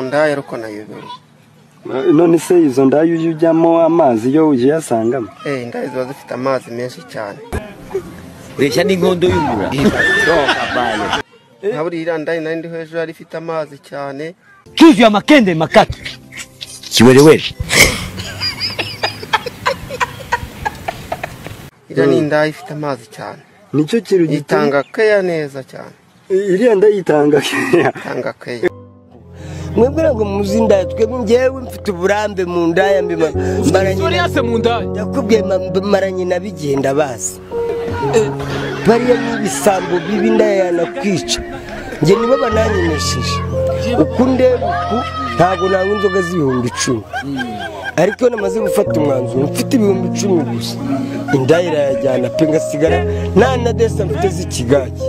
ndaya ariko nayobewe none se izo ndaya ujya ujyamo amazi iyo ugiye asangamo eh indaya ziba zifite amazi menshi cyane ureshya n'inkondo y'umura nka buriya ndaya nari ndi hejuru yari ifite amazi cyane cyuzuye amakende makata kiwerewere iriya ni indaya ifite amazi cyane nicyo kintu gitanga itanga keya neza cyane iriya nda yitanga keya itanga keya mwebwe ngo muzi indaya twebwe njyewe mfite uburambe mu ndaya mbi- maranye na- ndakubwiye ma- maranye na bigenda bazi bariya ni ibisambo bibi indaya yanakwica njye nibo bananyenesheje uku ndeba uku ntabwo nanywa inzoga z'ibihumbi icumi ariko iyo namaze gufata umwanzuro mfite ibihumbi icumi gusa indaya irayajyana pe ngasigara nta na desa mfite z'ikigage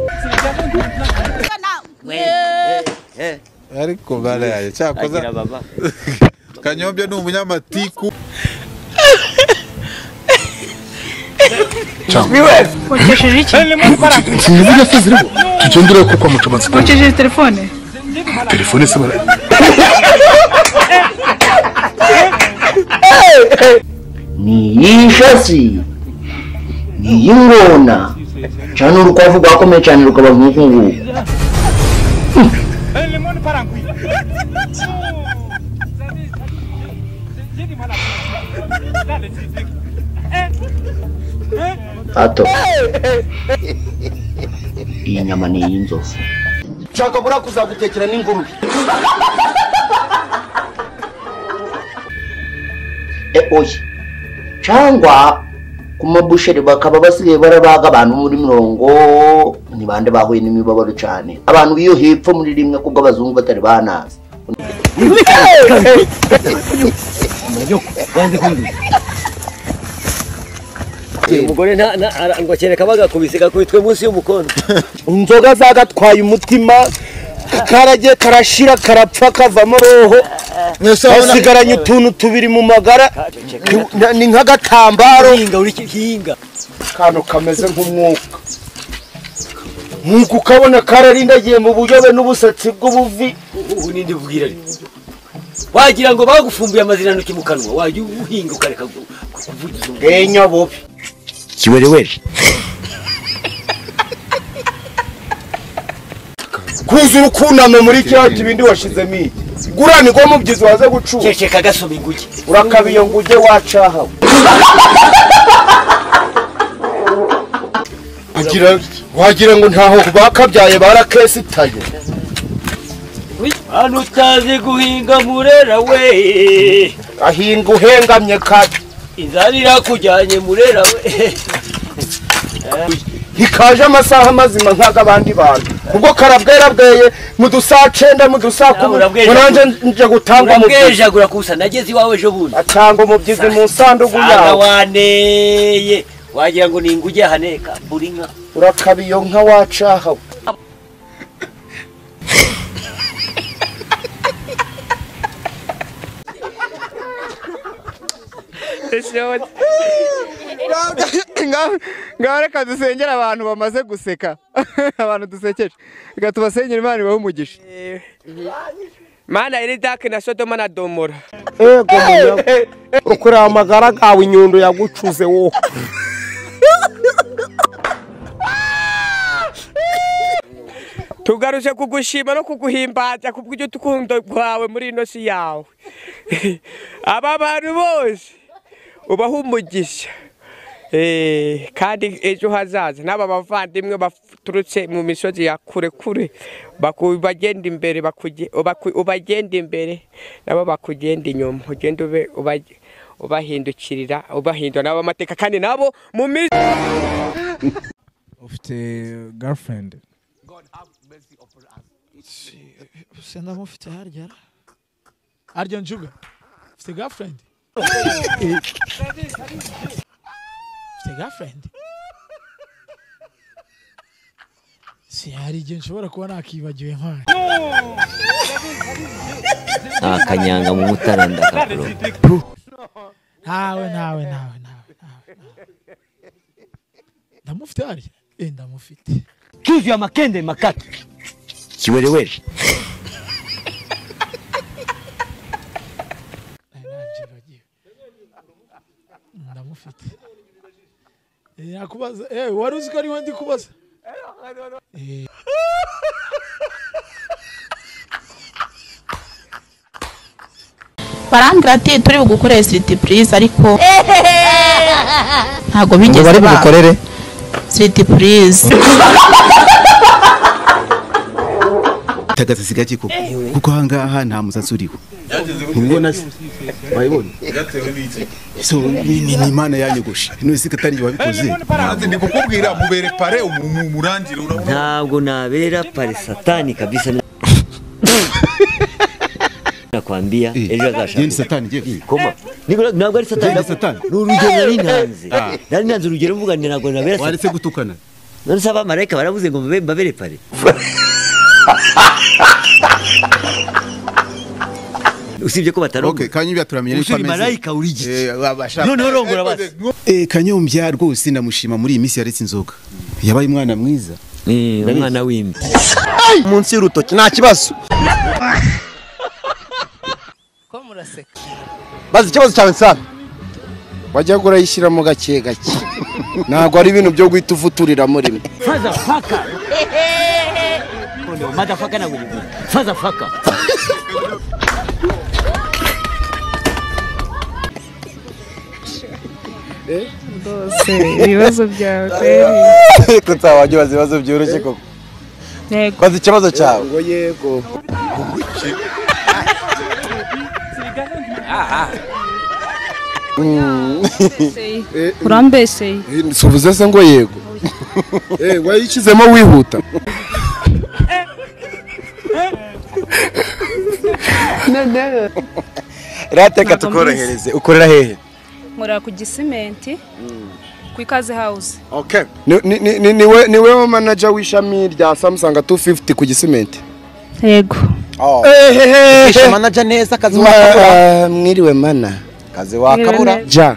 ariko baraye cyakoze baba kanyombya ni umunyamatiku Ukesheje iki? sinzi ko ziriho tugendere ko kwa mucamanza Ukesheje telefone? telefone se bara n'iy'ishasi n'iy'ingona cyane urukwavu rwakomeye cyane rukaba nk'uku nguku hato iyi nyama ni iy'inzovu nshaka buriya kuzagutekera n'ingurube e oya cyangwa ku mabusheri bakaba basigaye barabaga abantu muri mirongo ni bande bahuye n'imibabaro cyane abantu b'iyo hepfo muri rimwe kubwo abazungu batari banazi umugore nta nta- ara- ngo kereka bagakubise gakubitwe munsi y'umukondo inzoga zagatwaye umutima karagiye karashira karapfa kavamo roho hasigaranye utuntu tubiri mu magara ni- ni nk'agatambaro hinga uri hinga akantu kameze nk'umwuka nk'uko ukabona kararindagiye mu buyobe n'ubusatsi bw'ubuvi ubu ninde ubwira wagira ngo bagufumbuye amaziranoki mu kanwa wajya uhinga ukareka gu- kuvugiza umuntu bwenya bubi kiwerewere kuzura ukunama muri cya kibindi washizemo iyi gurana igwa mubyizi waza gucura kekeka gasoma inguge urakabiyo ngo ujye wacahawe agira wagira ngo ntaho bakabyaye barakesitaye hano utazi guhinga murera we ahinga uhengamye kati inzara irakujyanye murera we ntikaje amasaha mazima nk'ag'abandi bantu ubwo karabwerabweye mu dusaha cenda mu dusaha kumi Urabweja- munanje nje gutanga umubyizi urabwejagura gusa nageze iwawe ejo bundi atanga umubyizi mu nsandugu Aha yawe waneye wagira ngo ni inguge ahaneka buri nka urakaba iyo nka wacahawe ngaho reka dusengere abantu bamaze guseka abantu dusekeje reka tubasengere imana ibahe umugisha mana iridake na sodoma na domora ego munya ukureba amagara gawe inyundo yagucuze wowe tugaruje kugushima no kuguhimbaza kubw'urukundo rwawe muri ino si yawe aba bantu bose ubaha umugisha Eh, kandi ejo hazaza n'aba bavandimwe baturutse mu misozi ya kure kure baku- bagenda imbere bakuge- baku- ubagenda imbere nabo bakugenda inyuma ugenda ube- ubage- ubahindukirira ubahindura nabo amateka kandi nabo mu minsi ufite girlfriend senda mufite harya harya njuga ufite girlfriend ufite girlfriend si hari igihe nshobora kuba nakibagiwe nk'ayo akanyanga mu mutaranda kakuru ntawe ntawe ntawe ntawe ntawe ndamufite harya Eh, ndamufite cyuzuye amakende makata kiwerewere ndamufite Eh, nakubaza eh wari uzi ko ariwe ndi kubaza Eh. barandiratiye turi bugukore siritipulize ariko ntabwo Ngo bigeze bari bugukorere siritipulize tagasizi gake koko kuko ahangaha nta musatsi uriho ubibona se wayibona so ni ni- ni imana yanyogoshe none katari wabikoze ndi kukubwira mubere pare umurangire ntabwo nabera pare satani kabisa nakwambia ejo azashaka ni satani je koma Niko- ntabwo ari satani ntabwo- ni urugero nari ntanze Ah. nari ntanze urugero mvuga nti ntabwo nabera waretse gutukana none se abamarayika baravuze ngo mbabe- mbabere pare usibye ko batarongo okay kanyibya turamenye uko ameze marayika uri giki noneho rongora basi eh kanyombya rwose namushima muri iyi minsi yaretse inzoga yabaye umwana mwiza umwana w'imbi munsi y'urutoki nta kibazo ko muraseka bazi ikibazo cyawe nsana wajyaga urayishyiramo gake gake ntabwo ari ibintu byo guhita uvuturira muri mwe faza faka mada faka na wili faza faka rwose ibibazo byawe kweri ariko nta wajya ubaza ibibazo byoroshye koko yego bazi ikibazo cyawe ngo yego urambeseye subuze se ngo yego Eh, wayishyizemo wihuta rateka tukorohereze ukorera hehe nkorera ku gisimenti ku ikaze hawuze okay ni- ni- ni- ni- niwe niwe manager w'ishami rya samsung 250 ku gisimenti yego Ukisha manaja neza akazi Ma- mwiriwe mana kazi wakabura ja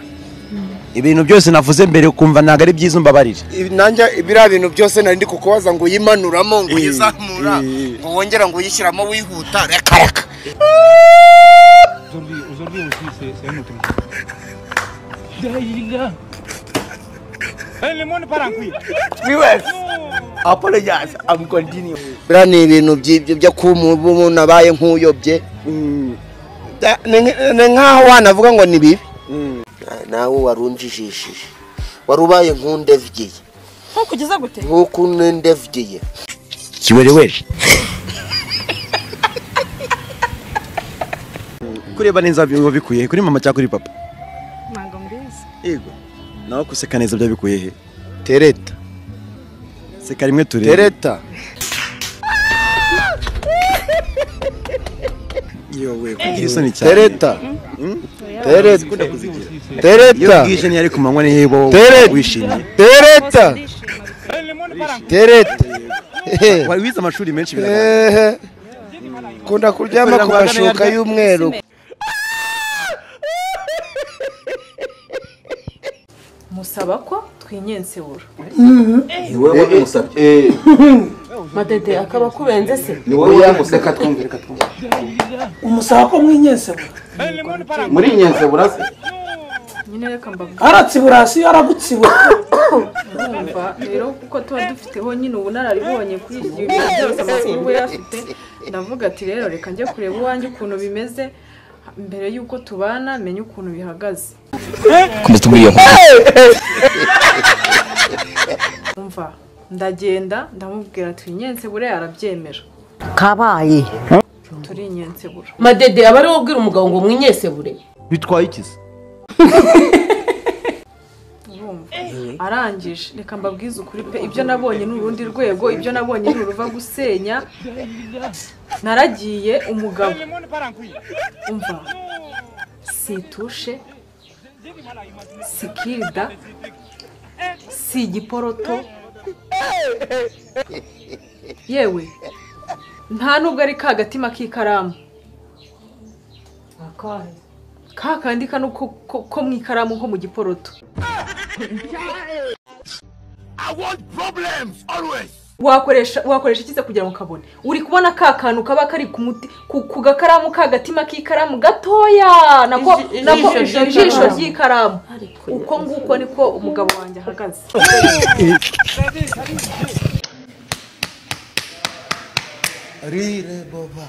ibintu byose navuze mbere ukumva ntabwo ari byiza umbabarira nanjye biriya bintu byose nari ndi kukubaza ngo uyimanuramo ngo uyizamura ngo wongera ngo uyishyiramo wihuta reka reka apologize i'm continue biriya ni ibintu by'ibyo byo kuba umuntu abaye nk'uyobye Da- ni nk- ni nk'aho wanavuga ngo ni bibi nawe warunjijishije wari ubaye nk'undevyiye ntukugeza gute nk'uko nundevyiye kiwerewere kureba neza biba bikuye he? kuri mama cyangwa kuri papa ntabwo mbizi yego nawe guseka neza byo bikuye he tereta seka rimwe turebe tereta yowe kugira isoni cyane tereta tereta iyo tereta bwije ntiyari ku manywa ni hehe wowe Tereta. wishimye tereta tereta Ehe. wari wize amashuri menshi Ehe. kunda kuryama ku Ikorera Rwanda mashuka yarya- y'umweru musaba ko twinyensibura Ni wowe wamusabye. madede akaba akubenze se Ni wowe wamusabye. Reka twumve, reka twumve. umusaba ko mwinyensibura Muri nyenze burase. nyine reka mbavuge Aratsibura si aragutsibura. urumva rero kuko tuba dufiteho nyine ubunararibonye kuri ibyo bintu byose amakuru we yafite ndavuga ati rero reka njye kureba uwanjye ukuntu bimeze mbere y'uko tubana menye ukuntu bihagaze komeza tuguriye umva ndagenda ndamubwira twinyensibure arabyemera kabaye turinyensibura madede aba ariwe ubwira umugabo ngo mwinyesebure bitwaye iki se urumva arangije reka mbabwize ukuri pe ibyo nabonye ni urundi rwego ibyo nabonye ni uruva gusenya naragiye umugabo umva situshe sikirida si igiporoto yewe nta nubwo ari ka gatima k'ikaramu ka kandi kano ko- ko- ko mu ikaramu nko mu giporoto I want problems always. wakoresha wakoresha ikiza kugira ngo ukabone uri kubona ka kantu kaba kari ku muti ku ku gakaramu k'agatima k'ikaramu gatoya nako Iji- nako ijisho ijisho ry'ikaramu. ry'ikaramu uko nguko niko umugabo wanjye ahagaze rire boba